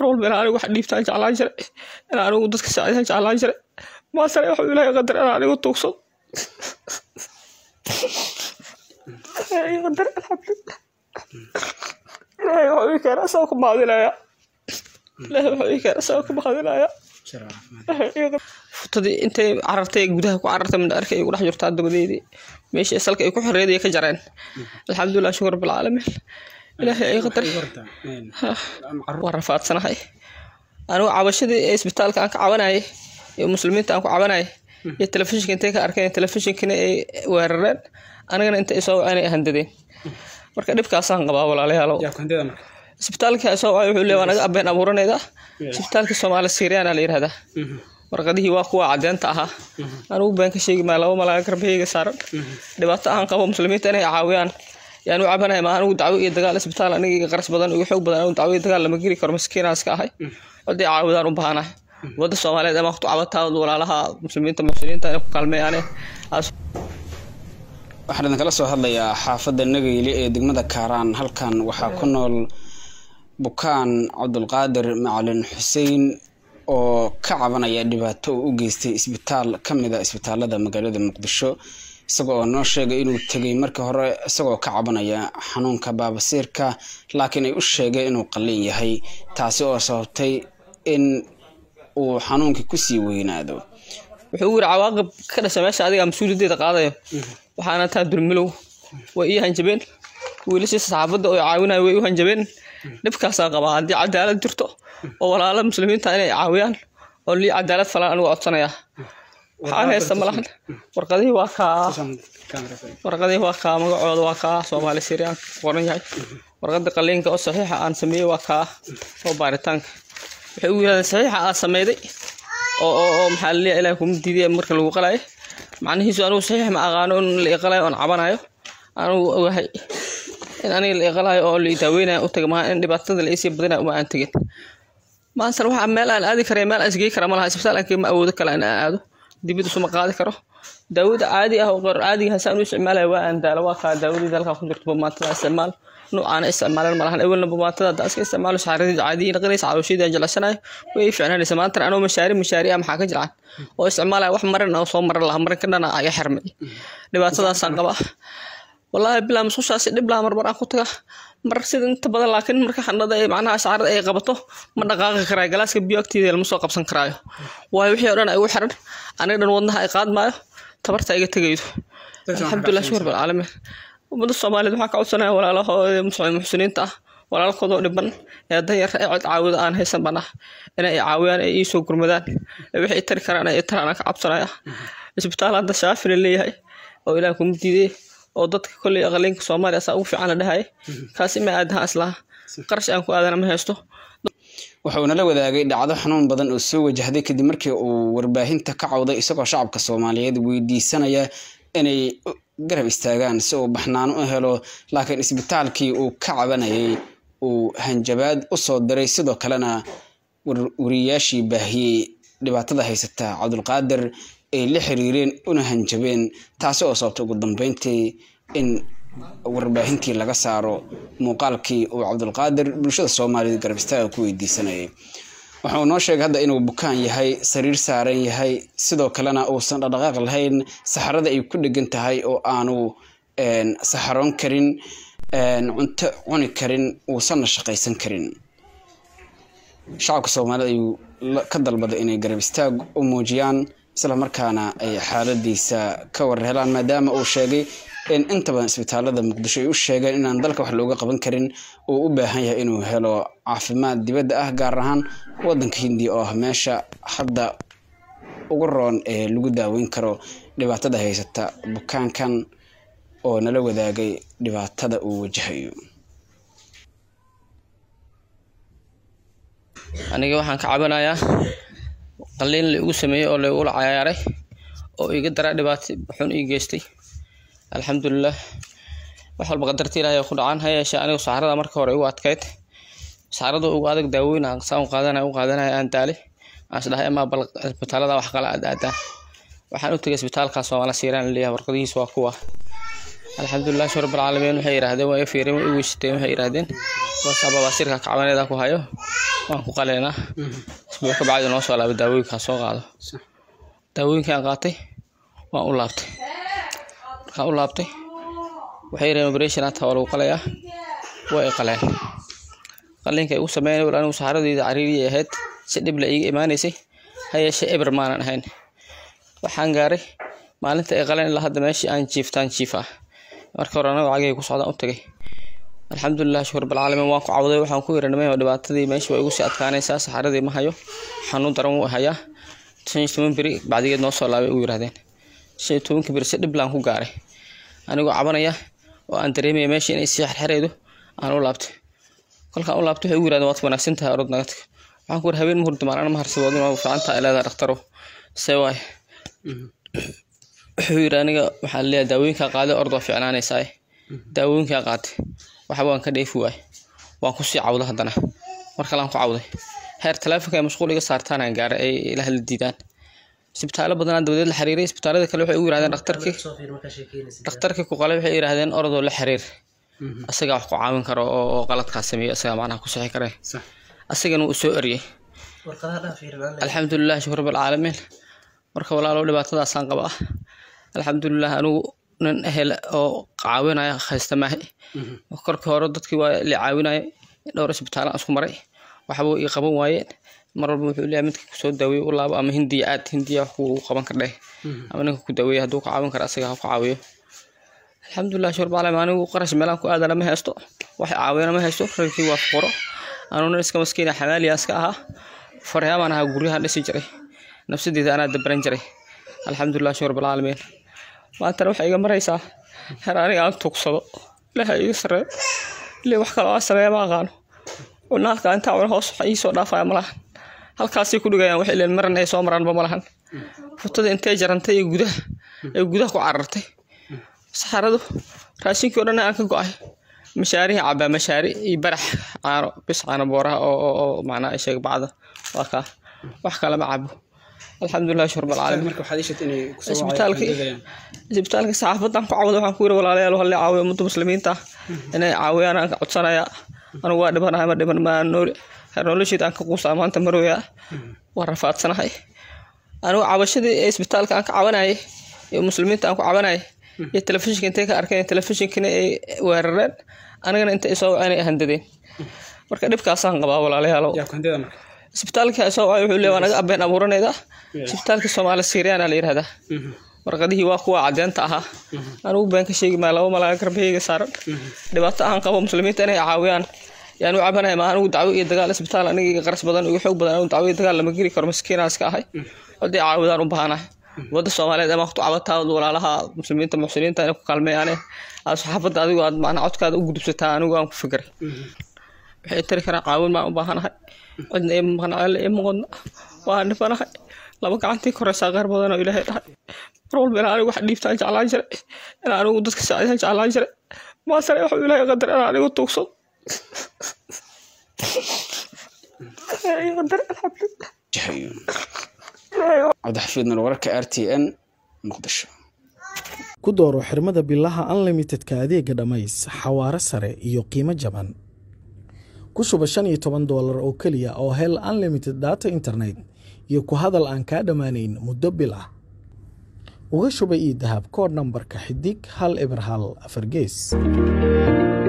mar walba inaan anigu wax dhiibtaan jeclaan jiray inaan anigu dadka saacidaan jeclaan jiray maasare waxuu ilaahay qadar inaan anigu tuugsado ilaahay qadar alxamdulilah ilaahay wuxuu ii keenay asagoo ku mahadinayaa ilaahay wuxuu ii keenay asagoo ku mahadinayaa futadii intay carartay gudaha ku carartay mandhaarka ay ku dhex jirtaa dabadeedii meeshii salka ay ku xoreeday ka jareen alxamdulilah shukur rabbilcaalamiin ilaahay ay qadar waa rafaadsanahay anigu cabashadii ee isbitaalka aan ka cabanayay iyo muslimiinta aan ku cabanayay iyo telefishinka intay ka arkeen telefishinkina ay weerareen anigana inta isoo waceen ay handadeen marka dhibkaasaan qabaa walaalayaalow isbitaalka isoo wacay wuxuu leeyahay waa naga abeen abuuranayda isbitaalka soomaali siiriyana la yidhahdaa warqadihii waa kuwa cadeenta ahaa anigu been ka sheegi maa laba malaaga garbahayga saaran dhibaato aan qabo muslimiinta inay caawiyaan yaan u cabanaya ma anigu dacwo iyo dagaal isbitaal aniga iga qaras badan iga xoog badan anigu dacwo iyo dagaal lama geli karo maskiinaas ka ahay haddii caawidaan u baahanahay wadda soomaaliyeed ama ku cabataa walaalaha muslimiinta muxsiniinta inay ku kaalmeeyaane waxaan idinkala soo hadlayaa xaafadda nagayli ee degmada kaaraan halkan waxaa ku nool bukaan cabdulqaadir macalin xuseen oo ka cabanaya dhibaato uu u geystay isbitaal ka mid a isbitaalada magaalada muqdisho isagoo oo noo sheegay inuu tegay markii hore isagoo ka cabanaya xanuunka baabasiirka laakiin ay u sheegeen inuu qalin yahay taasi oo sababtay in uu xanuunkii kusii weynaado wuxuu u yiri cawaaqib ka dhasha meesha adiga mas-uuliyaddeeda qaadayo waxaana taa dulmilow way ii hanjabeen wiilashii saxaafadda oo caawinayo way u hanjabeen dhibkaasaan qabaa haddii cadaalad jirto oo walaala muslimiinta inay caawiyaan oo lii cadaalad falan anigu codsanaya waxaan haysta malahan warqadihii waa kaa warqadihii waa kaa magacooda waa kaa soomaali siriyaan qoran yahay warqadda qaliinka oo saxiixa aan sameeyey waa kaa oo baaritaanka waxay u yirahdeen saxiixa aad sameyday oo oo oo maxaa laleeyahay ilaah kuma diiday marka lagu qalaayo macnihiisu anigu saxiix ma aqaano in la iqalayo oon cabanayo anigu ogahay in aniga la iqalayo oo la daaweynayo u taga maaha in dhibaatada la isii badinayo uma aan tegin maanta waxaa meel aan aadi karay meel aan isgey kara malaha isbitaal aan ma awoodo kale in aan aado dibid isuma qaadi karo daawada caadi ah oo qor caadiga hasaan u isticmaalayo waa aan daalo waa kaa daawadii dalka ku jirto bamaatada isticmaal noocaana isticmaalan malahan awalna bamaatada hadda iska isticmaalo shaaradii caadiyi naqanaysa caloosheedii aan jeclaysanayo way fiicnaanaysa maanta anoo mashaari mashaari ah maxaa ka jiraan oo isticmaalaya wax maran oo soo maran laha maran ka dhana aga xirmay dhibaatadaasaan qabaa wallaahi bilaa musqushaasi dhib laha marmar aan ku taga mar sida inta badan laakiin marka xanada ay macnaha shacarada ay qabato ma dhaqaaqi karaayo galaaska biyo agteeda lama soo qabsan karaayo waayo wixii oo dhan ay ugu xiran aniga dhan wadnaha ay qaadmaayo tabarta iga tegaydo alxamdulilah shukur bilcaalamiin ummadda soomaaliyeed waxaa ka codsanaya walaalahooda muxsiniinta ah walaalkoodoo dhiban ee danyar ee cod caawida aan haysan banah inay caawiyaan ay iisoo gurmadaan wixii tari karaan ay taraan aan ka cabsanaya isbitaal hadda shaafina leeyahay oo ilaah kuma diiday oo dadka kolley aqaliinka soomaaliya asaa ugu fiican la dhahaya kaasi ma aadaha islaha qarash aan ku aadana ma haysto waxa uu nala wadaagay dhacdo xanuun badan oo soo wajahday kadib markii uu warbaahinta ka cawday isagoo shacabka soomaaliyeed weydiisanaya inay garab istaagaan si uu baxnaano u helo laakiin isbitaalkii uu ka cabanayay uu hanjabaad u soo diray sidoo kalena wariyaashii baahiyey dhibaatada haysata cabdulqaadir ay la xiriireen una hanjabeen taasi oo sababtay ugu dambeyntii in warbaahintii laga saaro muuqaalkii uu cabdulqaadir bulshada soomaaliyeed garab istaaga ku weydiisanayay waxa uu noo sheegay hadda inuu bukaan yahay sariir saaran yahay sidoo kalena uusan dhaqdhaqaaq lahayn saxarada ay ku dhegan tahay oo aanu saxaroon karin cunto cuni karin uusanna shaqaysan karin shacabka soomaaliyed ayuu ka dalbaday inay garab istaag u muujiyaan isla markaana ay xaaladiisa ka warhelaan maadaama uu sheegay in inta badan isbitaalada muqdisho ay u sheegeen inaan dalka wax looga qaban karin uu u baahan yahay inuu helo caafimaad dibadda ah gaar ahaan wadanka hindiya oo ah meesha hadda ugu roon ee lagu daaweyn karo dhibaatada haysata bukaankan oo nala wadaagay dhibaatada uu wajahayo aniga waxaan ka cabanayaa qaliin la igu sameeyey oo laigula cayaaray oo iga daraa dhibaato xun ii geystay alxamdulilah wax walba qadarta ilaahay ku dhacaan ha yeeshee anigu saxarada marka hore igu adkayd saxarada ugu adag daaweyn aan saan qaadanaya u qaadanaya aan daalay aan isdhahay amaa bal isbitaalada wax kala aad aadaan waxaan u tegay isbitaalka soomaali siiraan leeyahay warqadihiis waa kuwa alxamdulilah shur rabbilcaalamiin waxay yidhaahdeen waa i fiireen waa i weyshateen waxay yidhaahdeen wasaaba baasirka kacbaneeda ku hayo waan ku qaleynaa isbuuc ka bacdi noo soo laabay daawooyinkaan soo qaado daawooyinkaan qaatay waan u laabtay markaan u laabtay waxay yidhaheen operation hata waa lagu qalayaa waa i qaleen qaliinka igu sameynay wal anigu saxaradeyda cariiriyay ahayd si dhib la iiga imaanaysay ha yeeshee eber maanan ahayn waxaan gaaray maalinta ay qaleen ilaa hadda meeshii aan jiiftaan jiif ah marka hore anaga cagay ku socdaan u tagay alxamdulilah shukur rabbilcaalamiin waan ku cawday waxaan ku iranimay oo dhibaatadii meesha waa igu sii adkaanaysaa saxaradii ma hayo xanuun daran wuu hayaa shan iyo toban beri bacdigeed noo soo laabay ugu yiraahdeen shan iyo tobanka beri si dhib laan ku gaaray anigoo cabanaya oo aan dareemaya meesha inay sii xerxereedo aan u laabtay kolkaan u laabtay waxay ugu yirahdeen waad wanaagsan tahay orod naga tag waxaan ku yiri habeen ma hurdi maalin ma harsaboodin waa fiican tahay leedahay dhakhtarow see waay wuxuu yiri aniga waxaa leeyahay daawooyinkaa qaaday orod waa fiicnaanaysaa daawooyinkaa qaatay waxba waan ka dheefi waay waan kusii cawda haddana mar kalean ku cawday heer taleefonka ay mashquul iga saartaan aan gaaray ay ila hadla diidaan isbitaallo badanaa dabadeed la xiriiray isbitaallada kale waxay ugu yirahdeen dhakhtarkii dhakhtarkii ku qalay waxay yiraahdeen orodoo la xiriir asagaa wax ku caawin karo oo oo qaladkaas sameeyo asagaa macnaha ku sixi kare asagana wuu soo eriyey alxamdulilah shukur rabbilcaalamiin marka walaalow dhibaatadaasaan qaba ah alxamdulilah anigu nin ehel oo caawinaya haysta maahay korkii hore dadkii waa la caawinaya dhowr isbitaalaan isku maray waxba ii qaban waayeen mar walba wuxuu leeyahay midka kusoo daaweeye u laabo ama hindiya aad hindiya wax kuu qaban kardheh ama ninka ku daaweeye hadduu ka caawin kara asaga ha ku caawiyo alxamdulilah shur baclam anigu qarash meelaan ku aadana ma haysto wax caawiyana ma haysto ragkii waa fuqaro anuu nin iska maskiina xamaaliya iska ahaa faryaabaan ahaa guryahan dhisi jiray nafsadeeda anaa dabaran jiray alxamdulilah shur rabbilcaalamiin maantana waxay iga maraysaa heer aniga aan tugsado ilaaha iga sareeyo ilaa wax kaloo aan sameeya ma aqaano naadka intaa cuna hoos waxa ii soo dhaafaya malahan halkaasay ku dhigayaan waxay leen maran ay soo maraanba malahan futada intay jarantay ee gudaha ee gudaha ku carartay saxaradu raashinkii oo dhan aan ka go-ay mashaarihi cabaa mashaari iyo barax caano bis caano booraha oo oo oo macnaa sheeg bacda waa kaa wax kale ma cabo alxamdulilah shurb alcaalamiin marka waxaad ishad inay kusoo isbitaalkii isbitaalkii saxaafadan ku cawda waxaan ku yiri walaalayaal halle caawiyo ummadda muslimiinta inay caawiyaan aan ka codsanaya anigu waa dhibanahay ma dhiban maa nooli heer nolosheeda aan ka quusaa maanta marooyaa waa rafaadsanahay anigu cabashadii ee isbitaalka aan ka cabanayay ee muslimiinta aan ku cabanayay iyo telefishinka intay ka arkeen telefishinkina ay weerareen anigana inta ay soo waceen ay handadeen marka dhibkaasaan qabaa walaalayaalow yaa kundida marka isbitaalka soo wacay wuxuu leeyahay waa naga abeen abuuranayda isbitaalka soomaali siiriyana la yidhahdaa warqadihii waa kuwa cadeenta ahaa anigu been ka sheegi maa laba malaaga garbahayga saaran dhibaato aan qabo muslimiinta inay caawiyaan yaan u cabanaya ma anigu dacwo iyo dagaal isbitaal aniga qaras badan igu xoog badan anigu dacwo iyo dagaal lama geli karo maskiinaa iska ahay haddii caawidaan u baahanahay wadda soomaaliyeed ama ku cabataa walaalaha muslimiinta muxsiniinta inay ku kaalmeeyaane aad saxaafadda adigu aad macnaa codkaada u gudubsataa anigu aan ku fikiray waxay tari karaan caawin baan u baahanahay cidna ii maqnacele ii muqadna waan dhibanahay laba gacantii koreysaa qaar badan oo ilaahay dhahay mar walba inaan anigu wax dhiibtaan jeclaan jiray inaan anigu dadka saacidaan jeclaan jiray maasare wuxuu ilaahay qadar inaan anigu tuugsado ilaahay qadar alxamdulilah cabdixafiid nur wararka r t n muqdisho ku dooro xirmada bilaha unlimitedka adeega dhammays xawaare sare iyo qiimo jaban ku shuba shan iyo toban doolar oo keliya oo hel unlimited data internet iyo ku hadal aan kaa dhammaanayn muddo bil ah uga shuba io dahab koodh nambarka xidig hal eber hal afar gees